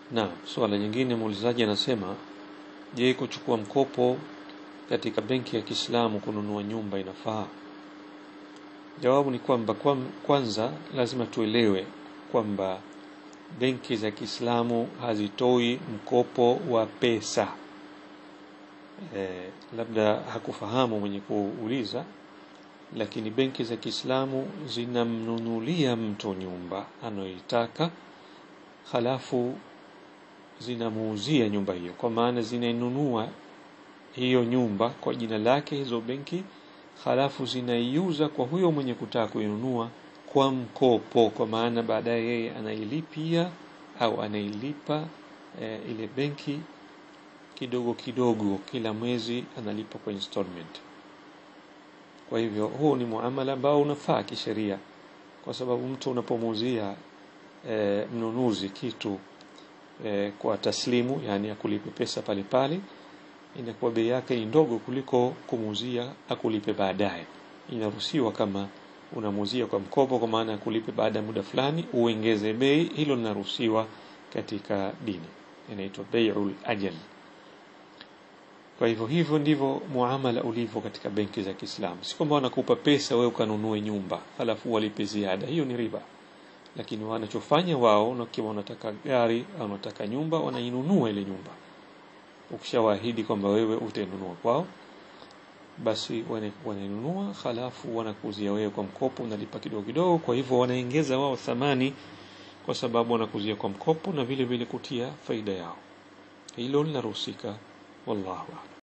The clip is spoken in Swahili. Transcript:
Na swala nyingine muulizaji anasema, je, kuchukua mkopo katika benki ya Kiislamu kununua nyumba inafaa? Jawabu ni kwamba kwanza lazima tuelewe kwamba benki za Kiislamu hazitoi mkopo wa pesa. E, labda hakufahamu mwenye kuuliza, lakini benki za Kiislamu zinamnunulia mtu nyumba anayoitaka, halafu zinamuuzia nyumba hiyo, kwa maana zinainunua hiyo nyumba kwa jina lake hizo benki, halafu zinaiuza kwa huyo mwenye kutaka kuinunua kwa mkopo, kwa maana baadaye yeye anailipia au anailipa e, ile benki kidogo kidogo, kila mwezi analipa kwa installment. Kwa hivyo huu ni muamala ambao unafaa kisheria, kwa sababu mtu unapomuuzia e, mnunuzi kitu e, kwa taslimu, yani akulipe pesa pale pale, inakuwa bei yake ni ndogo kuliko kumuuzia akulipe baadaye. Inaruhusiwa kama unamuuzia kwa mkopo, kwa maana akulipe baada ya muda fulani, uongeze bei. Hilo linaruhusiwa katika dini, inaitwa bai'ul ajal. Kwa hivyo hivyo ndivyo muamala ulivyo katika benki za Kiislamu. Si kwamba wanakupa pesa wewe ukanunue nyumba halafu walipe ziada, hiyo ni riba. Lakini wanachofanya wao, wakiwa wanataka gari au wanataka nyumba, wanainunua ile nyumba. Ukishawaahidi kwamba wewe utainunua kwao, basi wanainunua, halafu wanakuuzia wewe kwa mkopo, unalipa kidogo kidogo. Kwa hivyo wanaongeza wao thamani, kwa sababu wanakuzia kwa mkopo na vile vile kutia faida yao. Hilo linaruhusika. والله أعلم